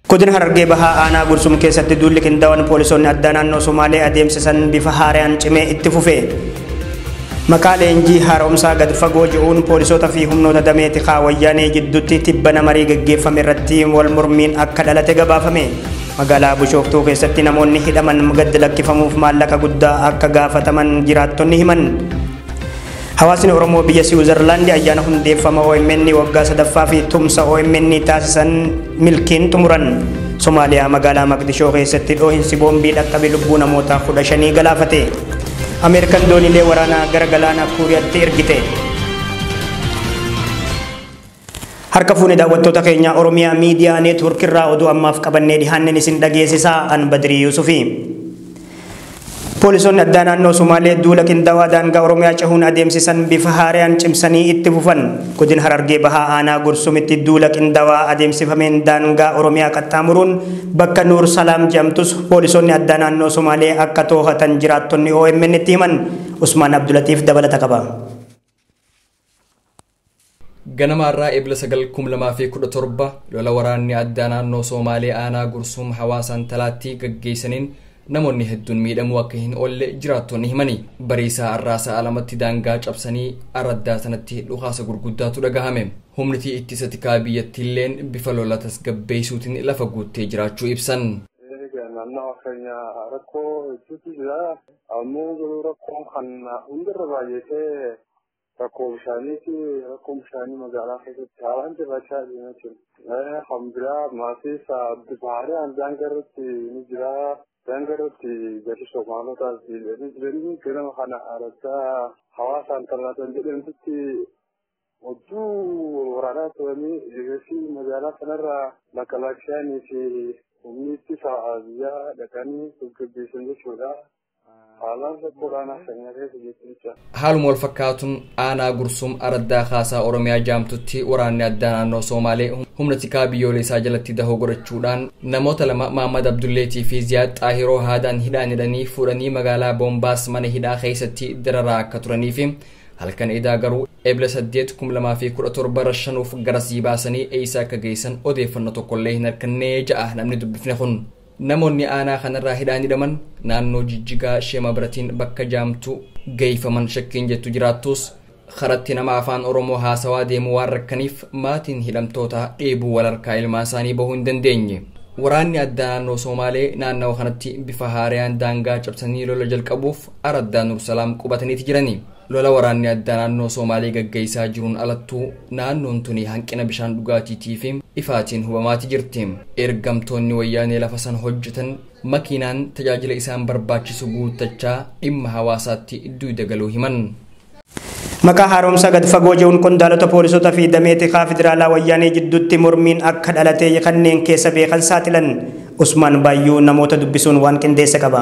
Godina Harargee Bahaa Aanaa Gursum keessatti duulli qindaa'oon poolisoonni addaa naannoo Somaalee adeemsisan bifa haaraan cimee itti fufe. Maqaa leenjii haaromsaa gad fagoo ji'uun poolisoota fi humnoota damee tikaa wayyaanee gidduutti tibbana marii gaggeeffame irratti wal mormiin akka dhalate gabaafame. Magaalaa Bushooftuu keessatti namoonni hidhaman gad lakkifamuuf maallaqa guddaa akka gaafataman jiraattonni himan. Hawaasni Oromoo biyya Siwiizerlaandi ayyaana hundeeffama OMN waggaa sadaffaa fi tumsa OMN taasisan milkiin xumuran. Somaaliyaa magaalaa Maqdishoo keessatti dhoohinsi boombii dhaqqabe lubbuu namoota kudha shanii galaafate. Ameerikaan dooniilee waraanaa gara galaana Kuuriyaatti ergite. Harka fuune daawwattoota keenya Oromiyaa miidiyaa neetwork irraa oduu ammaaf qabannee dhihaannen isin dhageessisaa an Badirii Yusufi. Poolisoonni addaa naannoo Somaalee duula qindaawaa daangaa Oromiyaa cahuun adeemsisan bifa haaraan cimsanii itti fufan. Godina Harargee Bahaa Aanaa Gursumitti duula qindaawaa adeemsifameen daangaa Oromiyaa qaxxaamuruun bakka Nuur Salaam jedhamtus poolisoonni addaa naannoo Somaalee akka too'atan jiraattonni OMN itti himan. Usmaan Abdulatiif dabalata qaba. Ganamaarraa eebila sagal kum lamaa fi kudha torba lola waraanni addaa naannoo Somaalee Aanaa Gursum hawaasaan talaattii gaggeessaniin namoonni hedduun miidhamuu akka hin oolle jiraattonni himani bariisaa arraasaa alamatti daangaa cabsanii araddaa sanatti dhukaasa gurguddaatu dhagahame humnitii ittisa tikaa biyyattiilleen bifa lola tasgabbeessuutiin lafa guuttee jiraachuu ibsan. naannoo keenya rakkoo hedduutu jira ammoo garuu rakkoon kan hundarra baay'atee rakkoo bishaaniiti rakkoo bishaanii magaalaa keessatti haalaan jiraachaa deemaa jiru kan biraa maatiis bifa haaraan daangaa irratti ni jira. Daangarratti gadi Somaalotaa fi jiranii ganama kana araddaa hawaasaan tallaatan jedhamtutti hedduu waraanaa turanii eegasii magaalaa kanarraa makalaakishaanii fi humni ittisa biyyaa dhaqanii gaggeessan jechuudha. Haalaan rakkoodhaan akkanyaa keessa jechuudha. Haaluma wal fakkaatuun aanaa gursum araddaa kaasaa Oromiyaa jaamtutti waraanni addaa naannoo Somaalee humna tikaa biyyoolessaa jalatti dahoo godhachuudhaan namoota lama Mahammad Abdulleetii fi Ziyaad Xaahiroo haadaan hidhaan hidhanii fuudhanii magaalaa Boombaas mana hidhaa keessatti dararaa akka turanii fi halkan edaa garuu eebila saddeet kum lamaa fi kudha torba rashanuuf garasii baasanii eeysaa akka geessan odeeffannoo tokkollee hin harkannee ja'a namni dubbifne kun. Namoonni aanaa kanarraa hidhaan hidhaman naannoo jijjigaa shema biratiin bakka jaamtu geeyfaman shakkiin jettu jiraattus karatti nama afaan oromoo haasawaa deemu waan rakkaniif maatiin hidhamtoota dheebuu walharkaa ilmaan isaanii bahuu hin dandeenye. Waraanni addaa naannoo Somaalee naannawa kanatti bifa haaraan daangaa cabsanii lola jalqabuuf araddaa Nursalaam qubataniiti jirani. Lola waraanni addaa naannoo Somaalee gaggeessaa jiruun alattuu naannoon tuni hanqina bishaan dhugaatiitii fi ifaatiin hubamaati jirti. Ergamtoonni wayyaanee lafa san hojjetan makiinaan tajaajila isaan barbaachisu guuttachaa dhimma hawaasaatti duuda galuu himan. Maqaa haaromsaa gad fagoo jiruun qondaalota poolisootaa fi damee tikaa federaalaa wayyaanee jidduutti mormiin akka dhalate kanneen keessa beekan saaxilan Usmaan Baayyuu namoota dubbisuun waan qindeessa qaba.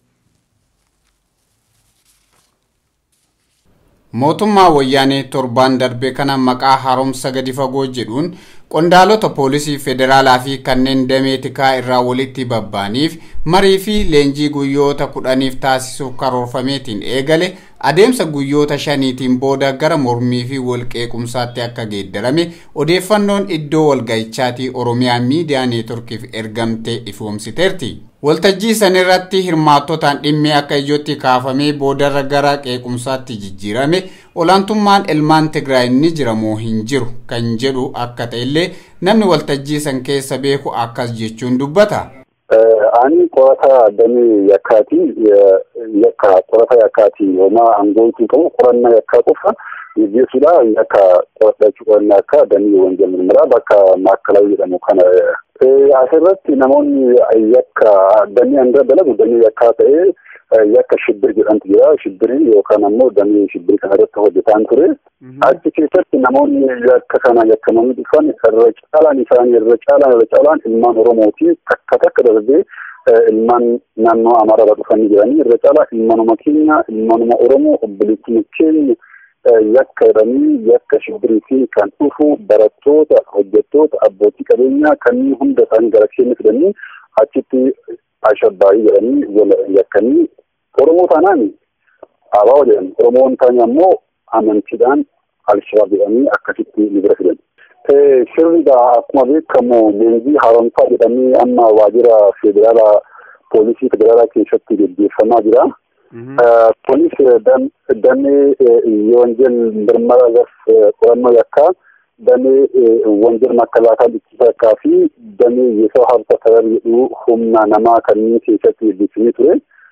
mootummaa wayyaanee torbaan darbe kana maqaa haaromsa gadi fagoo jedhuun qondaalota poolisii federaalaa fi kanneen damee tikaa irraa walitti babbaaniif marii fi leenjii guyyoota kudhaniif taasisuuf karoorfameetiin eegale adeemsa guyyoota shaniitiin booda gara mormii fi walqeequmsaatti akka geeddarame odeeffannoon iddoo walga'ichaatii oromiyaa miidiyaa neetworkiif ergamtee ifoomsiteerti. waltajjii sanirratti hirmaattotaan dhimmi akka ijootti kaafamee boodarra gara qeequmsaatti jijjiirame olaantummaan ilmaan tigraay ni jira moo hin jiru kan jedhu akka ta'ellee namni waltajjii san keessa beeku akkas jechuun dubbata. Ani qorata damee yakkaati. Yakka qorata yakkaati. Homaa aangootu qabu qorannaa yakkaa qofa gaggeessuudha. Yakka qoradhachuu qorannaa akka damee wanjal mirmiraa bakka maakkalaawii jedhamu kana asirratti namoonni yakka damee hanga dalagu damee yakkaa ta'ee yakka shibbir jedhamtu jira. Shibbirii yookaan ammoo damee shibbirii kana irratti hojjetaan ture. Achi keessatti namoonni yakka kana yakkamanii dhufan irra caalaan isaanii irra caalaan irra caalaan ilmaan Oromooti takka takka darbee ilmaan naannoo Amaarraa dhufanii jiranii irra caalaa ilmaanuma keenya ilmaanuma Oromoo obboleettuma keenya yakka jedhanii yakka shibbiriitiin kan dhufu barattoota hojjettoota abbootii qabeenyaa kanneen hunda isaanii gara keenya fidanii achitti ashabbaayii jedhanii wal yakkanii Oromoo taanaan abaa jedhan Oromoon taane ammoo amantiidhaan alshabaab jedhanii akkasitti ni bira fidan. Sirriidha akkuma beekamu leenjii haaromsaa jedhamee amma waajjira federaalaa poolisii federaalaa keessatti gaggeeffamaa jira. Kunis damee የወንጀል ምርመራ ዘርፍ qorannoo yakkaa damee ወንጀል መከላከል ittisa fi damee የሰው ሀብት አስተዳደር jedhu humna namaa kanneen keessatti gaggeeffamee ture.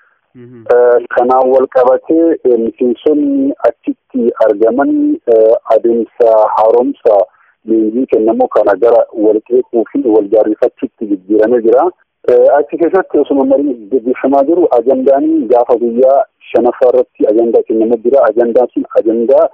Kanaan wal qabatee miseensonni achitti argaman adeemsa haaromsa leenjii kennamu kana gara wal qeequu fi wal jaarrifachuutti jijjiiramee jira. Achi keessatti osuma mariin gaggeeffamaa jiru ajandaan gaafa guyyaa shanaffaa irratti ajandaa kennamaa jira. Ajandaan sun ajandaa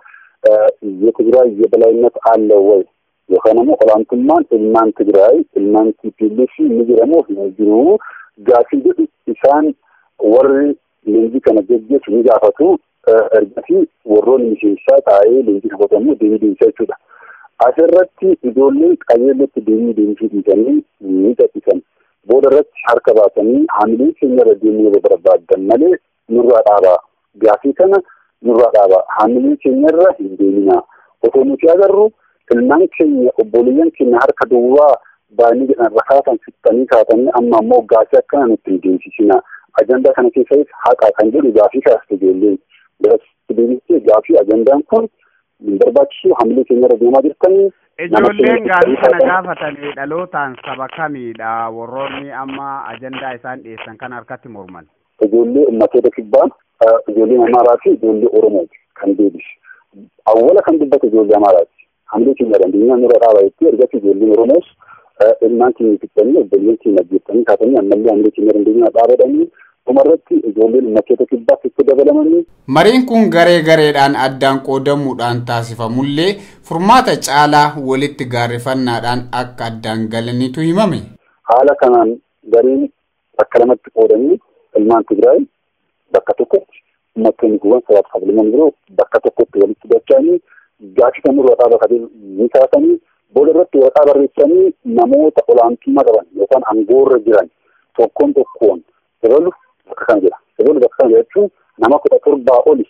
የትግራይ የበላይነት አለው ወይ yookaan immoo olaantummaan ilmaan Tigraay ilmaan TPLF ni jedhamu hin jiru gaafii jedhu isaan warri leenjii kana geggeessu ni gaafatu ergasii warroonni miseensaa taa'ee leenjii fudhatamu deebii deemsa jechuudha. Asirratti ijoolleen qajeellotti deemii deemsuu dhiisanii ni gadhiisan. Booda irratti harka baasanii haamilee keenya irra deemuu yoo barbaadan malee nurraa dhaabaa. Gaafii kana nurraa dhaabaa. Haamilee keenya irra hin deeminaa. Otoo nuti agarru ilmaan keenya obboleeyyan keenya harka duwwaa baay'inni jedhan rakaasan fixanii kaatanii amma ammoo gaafii akkana nutti hin deemsisinaa. Ajandaa kana keessatti haqa kan jedhu gaafii kaasta ijoolleen. Deebistee gaafii ajandaan kun hin barbaachisu hamilee keenya irra deemaa jirtanii. Ijoolleen gaafii kana gaafatanii dhalootaan saba kamiidha warroonni amma ajandaa isaan dhiyeessan kan harkatti morman. Ijoollee ummatoota kibbaa, ijoollee Amaaraa fi ijoollee Oromooti kan deebisu. Awwala kan dubbate ijoollee Amaaraati. Hamilee keenya dandeenyaa nurra dhaabaa jettee ergatti ijoolleen Oromoos ilmaan keenya fixanii obboleeyyan keenya ajjeettanii kaatanii ammallee hamilee keenya dandeenyaa dhaabadhanii dhumarratti ijoolleen ummatoota kibbaa itti dabalamanii. Mariin kun garee gareedhaan addaan qoodamuudhaan taasifamullee furmaata caalaa walitti gaarrifannaadhaan akka addaan galanitu himame. Haala kanaan gareen bakka lamatti qoodanii ilmaan Tigraay bakka tokkotti uummattoonni kuuwwan sabaaf sablamoonni biroo bakka tokkotti walitti dacha'anii gaafii kan nurra dhaaba ni kaasanii booda irratti waraqaa barreessanii namoota olaantummaa qaban yookaan aangoorra jiran tokkoon tokkoon dabalu bakka kana jira. Dabalu bakka kana jechuun nama kudha torbaa oli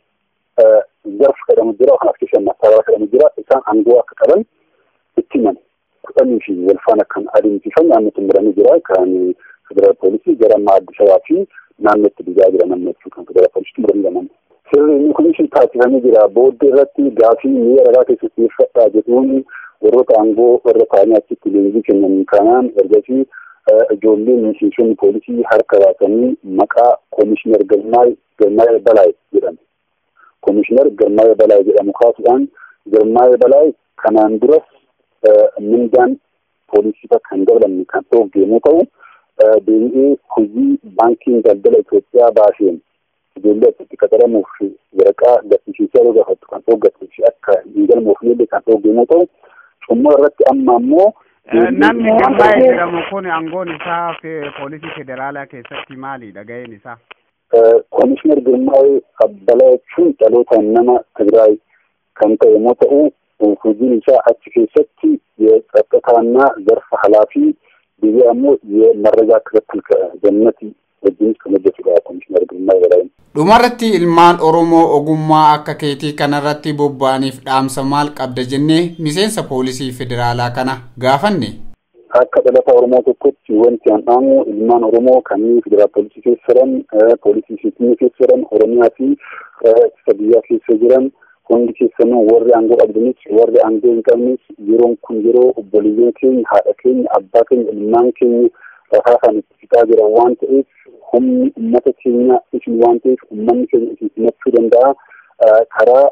zarf jedhamu jira kan as keessa mastaawara jedhamu jira isaan aangoo akka qaban itti himan kudhanii fi wal faana kan adeemsifamu naannootti muramee jira kan federaal poolisii gara Addis Ababaa fi naannootti digaa jira namni jechuu kan federaal poolisiitti muramee jira namni. Sirri inni kunis taasifamee jira booddee irratti gaafii mi'a ragaa keessatti dhiyeeffadhaa jedhuun warroota aangoo warra ta'anii achitti leenjii kennan kanaan ergasii ijoolleen miseensonni poolisii harka baasanii maqaa koomishinar Girmaay Girmaay Balaay jedhamu. Koomishinar Girmaay Balaay jedhamu kaasuudhaan Girmaay Balaay kanaan duras mindaan poolisiifa kan dabalamne kan dhoofge yommuu ta'u deebi'ee hojii baankiin daldala Itoophiyaa baaseen ijoollee achitti qaxaramuuf waraqaa gaddisiisaa yoo gaafattu kan dhooggattuu fi akka hin galmoofnellee kan dhoofge yommuu ta'u xumura irratti amma ammoo Namni Girmaa'ee jedhamu kun aangoon isaa poolisii federaalaa keessatti maalidha ga'een isaa? Koomishinar Girmaa'ee Abbalaa jechuun dhaloota nama Tigraay kan ta'e yommuu ta'u hojiin isaa achi keessatti የጸጥታና ዘርፍ ኃላፊ ጊዜ ደግሞ የመረጃ ክትትል ከጀነት wajjinis kan hojjetudha koomishinar Girmaa Balaayeen. Dhumarratti ilmaan Oromoo ogummaa akka keetii kanarratti bobba'aniif dhaamsa maal qabda jennee miseensa poolisii federaalaa kana gaafanne. Akka dhalata Oromoo tokkotti wanti an dhaamu ilmaan Oromoo kanneen federaal poolisii keessa jiran, poolisii siitimii keessa jiran, Oromiyaa fi ittisa biyyaa keessa jiran hundi keessanuu warri aangoo qabdanis warri aangoo hin qabnes yeroon kun yeroo obboleeyyan keenya, haadha keenya, abbaa keenya, ilmaan keenya rakaa kan itti fixaa jiran waan ta'eef humni ummata keenya isin waan ta'eef ummanni keenya isin simachuu danda'a. Karaa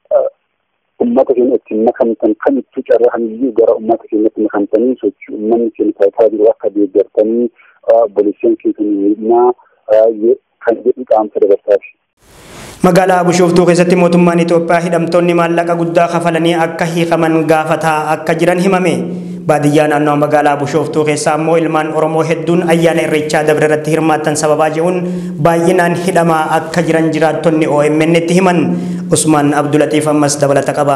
ummata keenya ittiin makamtan kamittuu carraa kamiyyuu gara ummata keenyatti makamtanii sochii ummanni keenya taasisaa jiru akka deeggartanii obboleeyyan keessan miidhnaa kan jedhu qaamsa dabarsaaf. Magaalaa Bishooftuu keessatti mootummaan Itoophiyaa hidhamtoonni maallaqa guddaa kafalanii akka hiikaman gaafataa akka jiran himame. Baadiyyaa naannoo magaalaa Bishooftuu keessaa immoo ilmaan Oromoo hedduun ayyaana irreechaa dabre irratti hirmaattan sababaa jehuun baay'inaan hidhamaa akka jiran jiraattonni OMN itti himan. Usmaan Abdulatiif ammas dabalata qaba.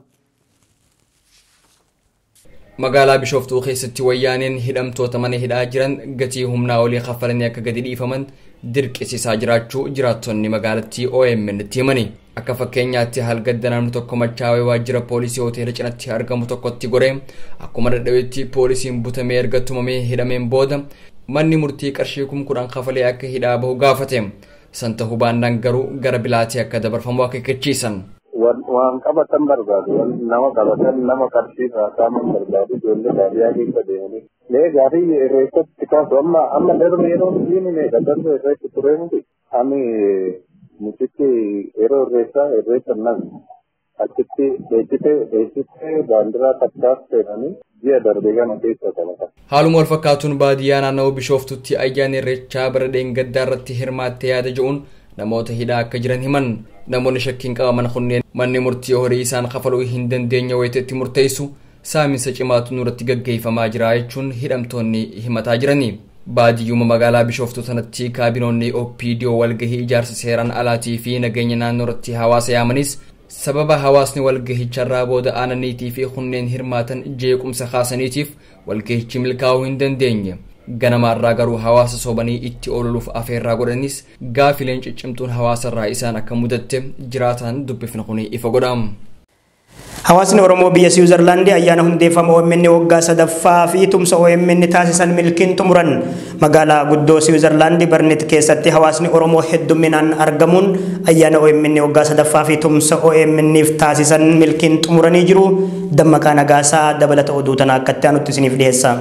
magaalaa bishooftuu keessatti wayyaaneen hidhamtoota mana hidhaa jiran gatii humnaa olii kaffalanii akka gadi dhiifaman dirqisiisaa jiraachuu jiraattonni magaalattii OMN itti himani. akka fakkeenyaatti halgadda namni tokko machaawee waajjira poolisii hoteela cinatti argamu tokkotti goree akkuma dadhabetti poolisiin butamee erga tumamee hidhameen booda manni murtii qarshii kum kudhan kafalee akka hidhaa bahu gaafate san ta'uu baannaan garuu gara bilaatii akka dabarfamu akeekkachiisan. waan qabatan barbaadu nama qabatan nama qarshii saaman barbaadu ijoollee baadiyyaa keessa deemanii mee gaarii irreessatti kaasu amma amma darbe yeroo diini meeqa darbe irreetti ture miti ani mucichi yeroo irreessaa irreessa nan achitti dheechite dheechite baandiraa takkaas seenanii ji'a darbe gama keessa qabatan. Haaluma wal fakkaatuun baadiyyaa naannawaa Bishooftutti ayyaana irreechaa bara dheengaddaa irratti hirmaattee yaada jedhuun namoota hidhaa akka jiran himan namoonni shakkiin qabaman kunneen manni murtii horii isaan kafaluu hin dandeenye wayiteetti murteessu saaminsa cimaatu nurratti gaggeeffamaa jira jechuun hidhamtoonni himataa jirani. Baadiyyuma magaalaa Bishooftuu sanatti kaabinoonni OPDO walgahii ijaarsa seeraan alaatii fi nageenya naannoo irratti hawaasa yaamanis sababa hawaasni walgahicharraa booda aananiitii fi kunneen hirmaatan jeequmsa kaasaniitiif walgahichi milkaa'uu hin dandeenye. ganamaarraa garuu hawaasa sobanii itti oololuuf afeerraa godhanis gaafileen ciccimtuun hawaasarraa isaan akka mudatte jiraataan dubbifna kun ifa godham. Hawaasni Oromoo biyya Siwiizerlaandii ayyaana hundeeffama OMN waggaa sadaffaa fi tumsa OMN taasisan milkiin xumuran magaalaa guddoo Siwiizerlaandii Barnet keessatti hawaasni Oromoo hedduminaan argamuun ayyaana OMN waggaa sadaffaa fi tumsa OMNif taasisan milkiin xumuranii jiru. Dammaqaa Nagaasaa dabalata oduu tanaa akkatti aanutti isiniif dhiyeessa.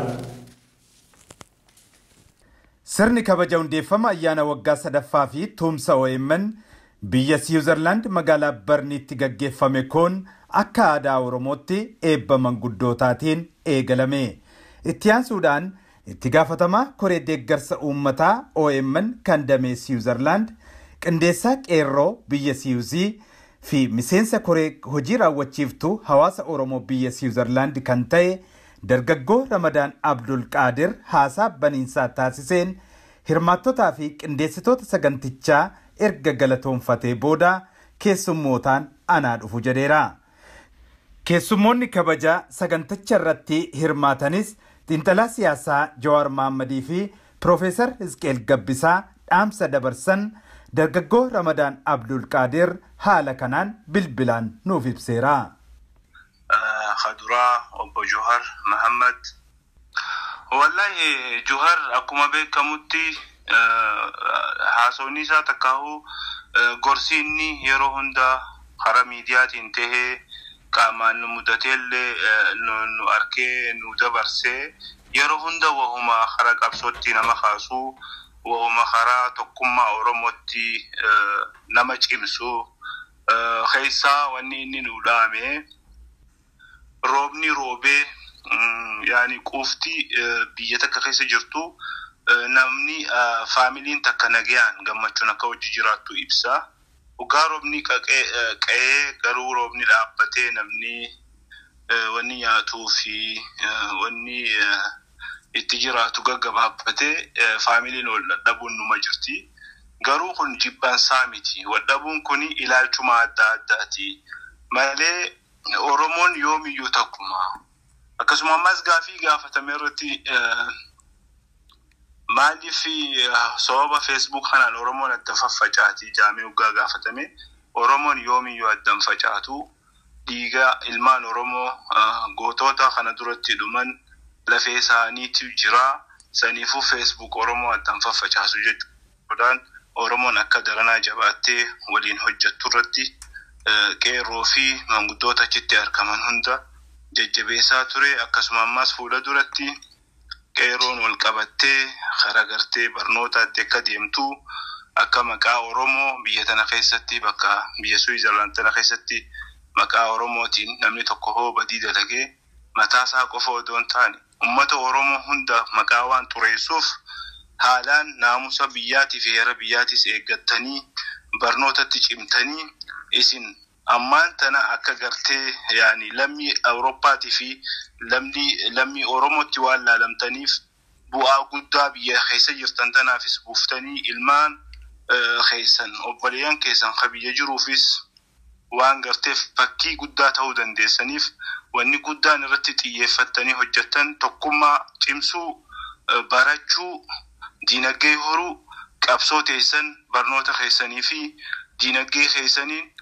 Sirni kabaja hundeeffama ayyaana waggaa sadaffaa fi tumsa OMN biyya Siwiizerlaand magaalaa Barniitti gaggeeffame kun akka aadaa Oromootti eebba manguddootaatiin eegalame. Itti aansuudhaan itti gaafatamaa koree deeggarsa uummataa OMN kan damee Siwiizerlaand qindeessaa qeerroo biyya Siwiizii fi miseensa koree hojii raawwachiiftuu hawaasa Oromoo biyya Siwiizerlaand kan ta'e dargaggoo Ramadaan Abdul Qaadir haasaa baniinsaa taasiseen hirmaattotaa fi qindeessitoota sagantichaa erga galatoonfatee booda keessummootaan anaa dhufu jedheera. Keessummoonni kabajaa saganticha irratti hirmaatanis xiinxalaa siyaasaa Jawaar Mahammadii fi Piroofeesar Hizqeel Gabbisaa dhaamsa dabarsan dargaggoo Ramadaan Abdul Qaadir haala kanaan bilbilaan nuuf ibseera. Kaduraa obbo Johar Mahammad. Wallahi Johar akkuma beekamutti haasawni isaa takkaahu gorsi inni yeroo hunda karaa miidiyaatiin tahee qaamaan nu mudateellee nu arkee nu dabarsee yeroo hunda wahuma karaa qabsootti nama kaasuu wahuma karaa tokkummaa Oromootti nama cimsu keessaa wanni inni nu dhaame. roobni roobee yaani quufti biyya takka keessa jirtu namni faamiliin takka nagayaan gammachuun akka hojii jiraattu ibsa. Dhugaa roobni qa'ee garuu roobni dhaabbatee namni wanni nyaatuu fi wanni itti jiraatu gaggabaabbatee faamiliin wal dhadhabuun numa jirti. Garuu kun jibbansaa miti. Wal dhabuun kun ilaalchuma adda addaati. Malee Oromoon yoomiyyuu takkuma. Akkasuma ammas gaafii gaafatame irratti maaliif sababa feesbuuk kanaan Oromoon adda faffacaati jaamee waggaa gaafatame Oromoon yoomiyyuu addan facaatu dhiiga ilmaan Oromoo gootota kana duratti dhuman lafee isaaniitu jira saniifuu feesbuuk Oromoo addan faffacaasu jechuudhaan Oromoon akka daranaa jabaattee waliin hojjettu irratti qeerroo fi manguddoota achitti argaman hunda jajjabeessaa ture akkasuma ammas fuula duratti qeerroon wal qabattee karaa gartee barnootaatti akka deemtu akka maqaa Oromoo biyya tana keessatti bakka biyya Suwiizerlaand tana keessatti maqaa Oromootiin namni tokko hoo badii dalagee mataa isaa qofa odoo hin taane uummata Oromoo hunda maqaa waan xureessuuf haalaan naamusa biyyaatii fi heera biyyaatis eeggattanii barnootatti cimtanii isin ammaan tana akka gartee yaani lammii awurooppaatii fi lammii oromootti waan laalamtaniif bu'aa guddaa biyya keessa jirtan tanaafis buuftanii ilmaan keessan obboleeyyan keessan ka biyya jiruufis waan gartee fakkii guddaa ta'uu dandeessaniif wanni guddaan irratti xiyyeeffattanii hojjettan tokkummaa cimsuu barachuu diinagdee horuu qabsoo teessan barnoota keessanii fi diinagdee keessaniin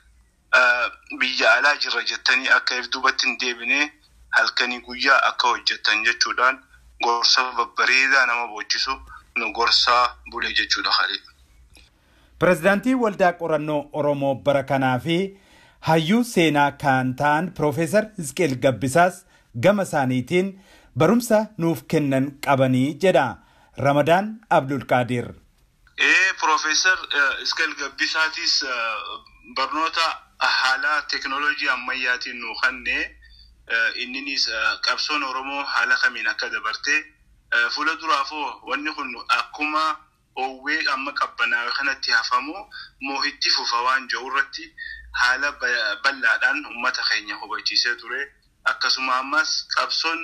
biyya alaa jirra jettanii akka if duubatti hin deebine halkanii guyyaa akka hojjettan jechuudhaan gorsa babbareedaa nama booccisu nu gorsaa bule jechuudha Khalid. Pireezidaantii Waldaa Qorannoo Oromoo bara kanaa fi hayyuu seenaa kan ta'an Piroofeesar Hizqeel Gabbisaas gama isaaniitiin barumsa nuuf kennan qabanii jedha Ramadaan Abdulqaadir. Ee Piroofeesar Hizqeel Gabbisaatis barnoota haala teekinooloojii ammayyaatiin nu kenne inninis qabsoon Oromoo haala kamiin akka dabarte fuula duraafoo wanni kun akkuma owwee amma qabbanaa'e kanatti hafamu moo itti fufa waan jiru irratti haala bal'aadhaan uummata keenya hubachiisee ture akkasuma ammas qabsoon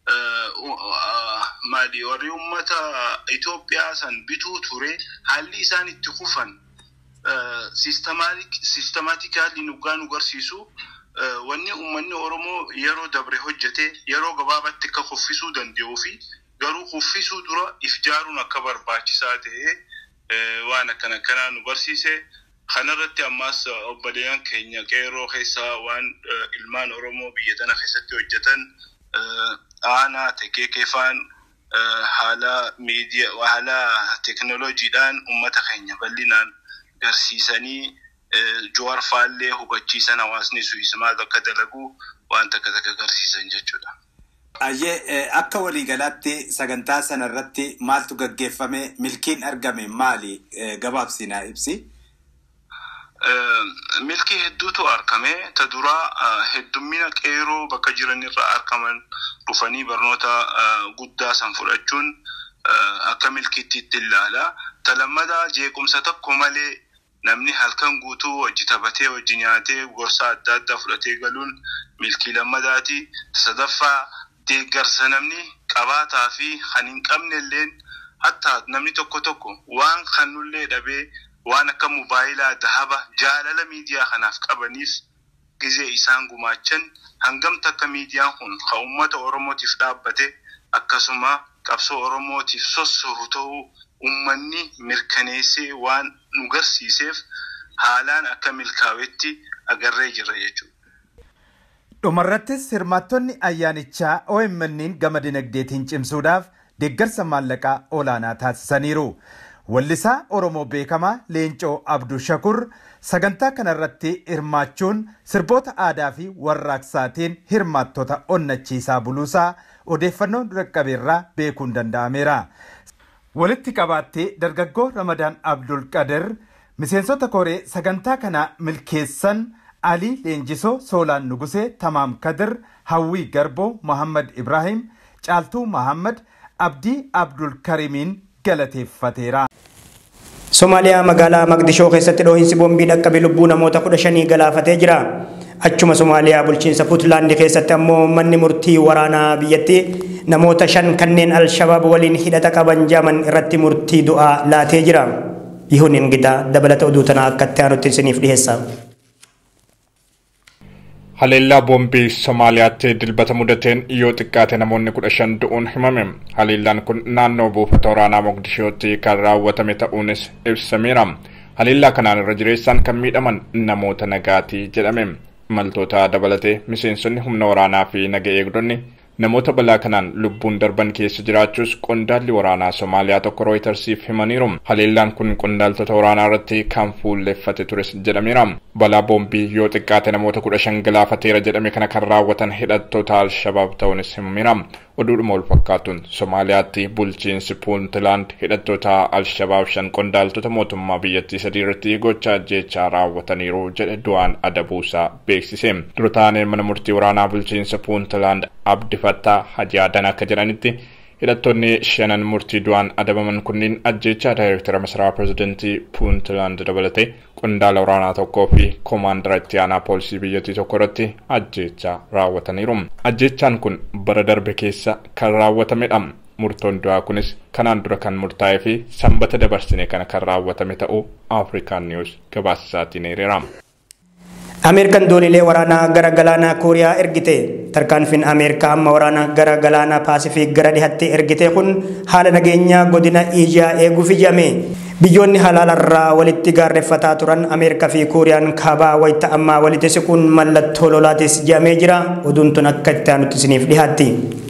maali warri uummata Itoophiyaa san bituu ture haalli isaan itti kufan siistemaatikaalii nugaa nu garsiisu wanni uummanni Oromoo yeroo dabre hojjete yeroo gabaabatti akka kuffisuu danda'uu fi garuu kuffisuu dura if jaaruun akka barbaachisaa ta'e waan akkana akkanaa nu barsiise. Kanarratti ammas obboleeyyan keenya qeerroo keessaa waan ilmaan Oromoo biyya tana keessatti hojjetan aanaa tekee keefaan haala miidiyaa haala teekinooloojiidhaan uummata keenya bal'inaan garsiisanii Jowaar faallee hubachiisan hawaasni sunis maal akka dalagu waan takka takka garsiisan jechuudha. Ayyee akka waliigalaatti sagantaa sanarratti maaltu gaggeeffame milkiin argame maali gabaabsinaa ibsi? milkii hedduutu argame ta duraa heddummina qeerroo bakka jiranirra argaman dhufanii barnoota guddaa san fudhachuun akka milkiitti itti ilaala. Ta lammadaa jeequmsa tokko malee namni halkan guutuu hojii taphatee hojii nyaatee gorsa adda addaa fudhatee galuun milkii lammadaati. Sadaffaa deeggarsa namni qabaataa fi kan hin qabne illeen hatta namni tokko tokko waan kannullee dhabee waan akka mobaayilaa dahaba jaalala miidiyaa kanaaf qabaniif gizee isaan gumaachan hangamta akka miidiyaan kun kan uummata oromootiif dhaabbate akkasuma qabsoo oromootiif sossoru ta'uu uummanni mirkaneessee waan nu garsiiseef haalaan akka milkaa'etti agarree jirra jechuudha. Dhumarrattis hirmaattonni ayyaanichaa OMN'n gama dinagdeetiin cimsuudhaaf deeggarsa maallaqaa olaanaa taasisaniiru. Wallisaa Oromoo beekamaa Leencoo Abduu Shakur sagantaa kanarratti hirmaachuun sirboota aadaa fi warraaqsaatiin hirmaattota onnachiisaa buluusaa odeeffannoo dhaqqabeerraa beekuun danda'ameera. Walitti qabaattee dargaggoo Ramadaan Abdul Qadir miseensota koree sagantaa kana milkeessan Alii Leenjisoo Soolaan Nugusee Tamaam Kadir Hawwii Garboo Mohammad Ibrahim Caaltuu Mohammad Abdii Abdul Karimiin galateeffateera. Somaaliyaa magaalaa Maqdishoo keessatti dhoohinsi boombii dhaqqabe lubbuu namoota kudha shanii galaafatee jira. Achuma Somaaliyaa bulchiinsa Puutlaandi keessatti ammoo manni murtii waraanaa biyyattii namoota shan kanneen Alshabaab waliin hidhata qaban jaman irratti murtii du'aa laatee jira. Yihuun ingidaa dabalata oduu tanaa akka itti aanutti isiniif dhiyeessa. Haleellaa boombii Somaaliyaatti dilbata mudateen yoo xiqqaate namoonni kudha shan du'uun himame. Haleellaan kun naannoo buufata waraanaa Mogadishootti kan raawwatame ta'uunis ibsameera. Haleellaa kanaan irra jireessaan kan miidhaman namoota nagaatii jedhame. Imaltoota dabalatee miseensonni humna waraanaa fi naga eegdonni namoota balaa kanaan lubbuun darban keessa jiraachuus qondaalli waraanaa Somaaliyaa tokko Rooytarsiif himaniiru. Haleellaan kun qondaaltota waraanaa irratti kan fuulleffate tures jedhameera. Balaa boombii yoo xiqqaate namoota kudha shan galaafateera jedhame kana kan raawwatan hidhattoota Alshabaab ta'uunis himameera. Oduudhuma wal fakkaatuun Somaaliyaatti bulchiinsi Puuntland hidhattoota Alshabaab shan qondaaltota mootummaa biyyattii sadii irratti gocha ajjeechaa raawwataniiru jedhe du'aan adabuusaa beeksise. Dura taaneen mana murtii waraanaa bulchiinsa Puuntland Abdifattaa Hajaadan akka jedhanitti hidhattoonni shanan murtii du'aan adabaman kunniin ajjeechaa daayirektara masaraa pirezidantii Puuntland dabalatee qondaala waraanaa tokkoo fi koomaandara itti aanaa poolisii biyyattii tokko irratti ajjeechaa raawwataniiru. Ajjeechaan kun bara darbe keessa kan raawwatamedha. Murtoon du'aa kunis kanaan dura kan murtaa'ee fi sanbata dabarsine kana kan raawwatame ta'uu Afrikaan Niwus gabaasa isaatiin hiriira. Ameerikaan dooniilee waraanaa gara galaanaa Kooriyaa ergite. Tarkaanfiin Ameerikaa amma waraana gara galaanaa Paasifiik gara dhihaatti ergite kun haala nageenyaa godina Iijaa eeguuf ijame. Biyyoonni halaalarraa walitti gaarreeffataa turan Ameerikaa fi Kuuriyaan kaabaa wayita ammaa walitti siquun mallattoo lolaatis jedhamee jira. Oduun tun akka itti aanutti isiniif dhiyaatti.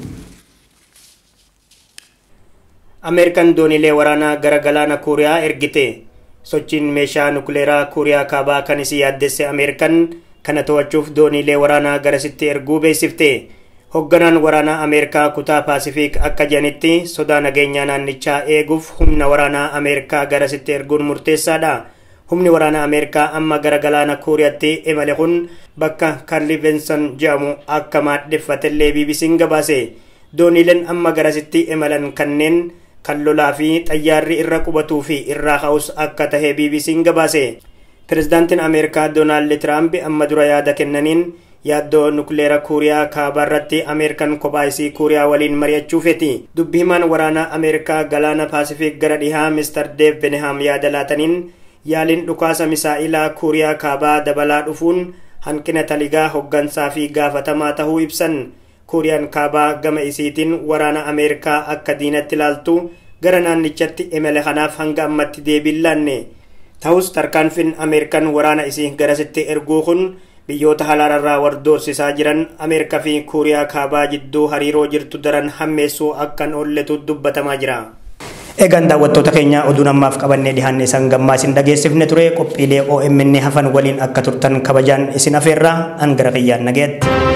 Ameerikaan dooniilee waraanaa gara galaana Kuuriyaa ergite. Sochiin meeshaa nukleeraa Kuuriyaa kaabaa kan isii yaaddesse Ameerikaan kana to'achuuf dooniilee waraanaa garasitti erguu beeksifte. Hoogganaan waraanaa Ameerikaa kutaa Paasifiik akka jedhanitti sodaa nageenyaa naannichaa eeguuf humna waraanaa Ameerikaa garasitti erguun murteessaadha. Humni waraanaa Ameerikaa amma gara galaana Kuuriyaatti imale kun bakka Karli Benson jedhamu akka maadheffatellee BBC'n gabaase. Dooniileen amma garasitti imalan kanneen kan lolaa fi xayyaarri irra qubatuu fi irraa ka'us akka tahe BBC'n gabaase. Pirezidaantiin Ameerikaa Doonaald Tiraamp amma dura yaada kennaniin yaaddoo nukleera kuuriyaa kaabaa irratti ameerikaan kophaa isii kuuriyaa waliin mari'achuufeti dubbi himaan waraanaa ameerikaa galaana paasifiik gara dhihaa mister deev beneham yaada laataniin yaaliin dhukaasa misaa'ilaa kuuriyaa kaabaa dabalaa dhufuun hanqina taligaa hoggansaa fi gaafatamaa tahuu ibsan kuuriyaan kaabaa gama isiitiin waraana ameerikaa akka diinatti ilaaltu gara naannichatti imale kanaaf hanga ammatti deebiin laanne ta'us tarkaanfiin ameerikaan waraana isii garasitti erguu kun biyyoota halaararraa wardoorsisaa jiran ameerikaa fi kuuriyaa kaabaa jidduu hariiroo jirtu daran hammeessuu akkan oolletu dubbatamaa jira. Egaan daawwattoota keenya oduun ammaaf qabannee dhihaanne isaan gammaa isin dhageessifne ture qophiilee OMN hafan waliin akka turtan kabajaan isin afeerraa hangara kiyyaan nageetti.